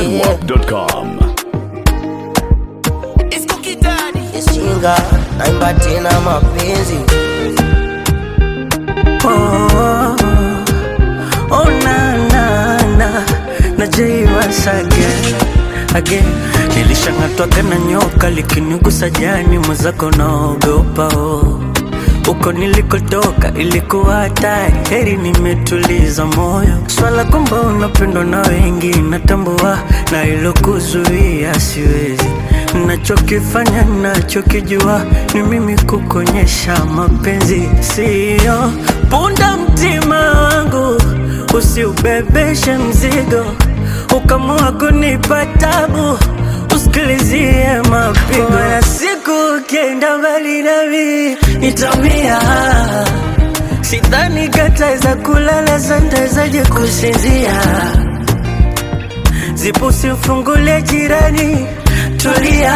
Zedwap.com. Ishinga naimba tena mapenzi Oh, oh na na na na Jay once again again nilishang'atwaga na nyoka likinigusa jani mwenzako naogopa oh. Uko nilikotoka ilikuwa hatari, heri nimetuliza moyo. Swala kwamba unapendwa na wengi natambua, na ilokuzuia siwezi. Nachokifanya nachokijua ni mimi kukonyesha mapenzi, siyo punda mtima wangu, usiubebeshe mzigo, ukamua kunipa tabu usikilizie mapigo ya siku ukienda mbali nami nitamia sidhani kataweza kulala santawezaje kusinzia zipo usimfungulie jirani tulia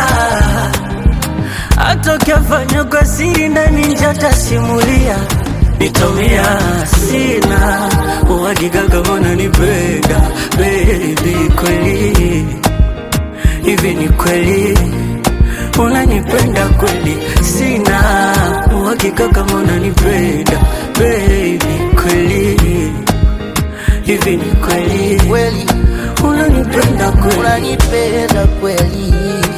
hata ukiafanya kwa siri ndani njatasimulia nitomia sina uhakika kama unanipenda baby kweli hivi ni kweli unanipenda kweli? Sina uhakika kama unanipenda baby, kweli hivi ni kweli kweli, unanipenda kweli? unanipenda kweli,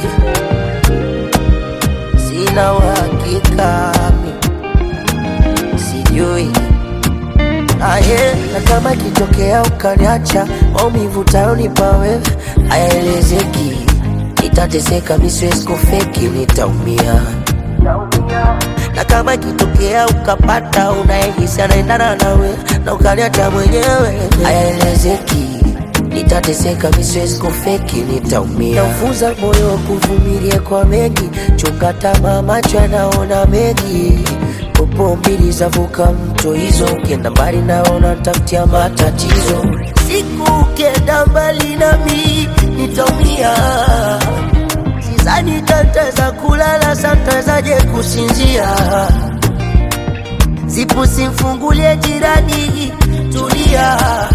sina uhakika mi sijui aye, na kama ikitokea ukaniacha, maumivu utayonipa wewe hayaelezeki, nitateseka, mi siwezi kufeki, nitaumia na kama ikitokea ukapata unayehisi anaendana nawe na ukaniacha mwenyewe, hayaelezeki, nitateseka, mi siwezi kufeki, nitaumia. Naufuza moyo kuvumilia kwa mengi, chunga tamaa, macho yanaona mengi popo mbili zavuka mto hizo, ukienda mbali naona tafutia matatizo. Siku ukienda mbali nami nitaumia, sidhani tataweza kulala, santawezaje kusinzia? Zipu simfungulie jirani, tulia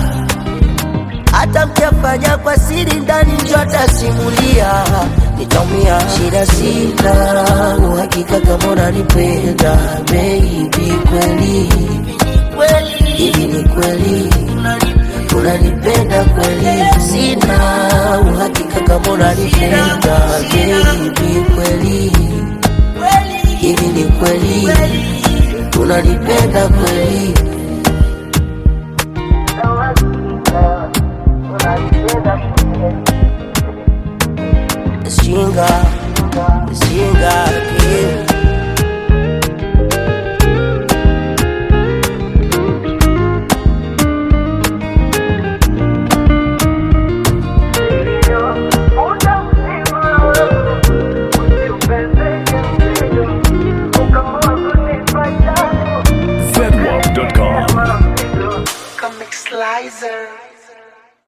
hata mkiafanya kwa siri ndani njo atasimulia, nitaumia. Shida sina uhakika kama unanipenda baby, kweli hivi ni kweli unanipenda kweli? Sina uhakika kama unanipenda baby, kweli hivi ni kweli unanipenda kweli? Shinga, shinga, yeah. Zedwap.com. Comic Slicer.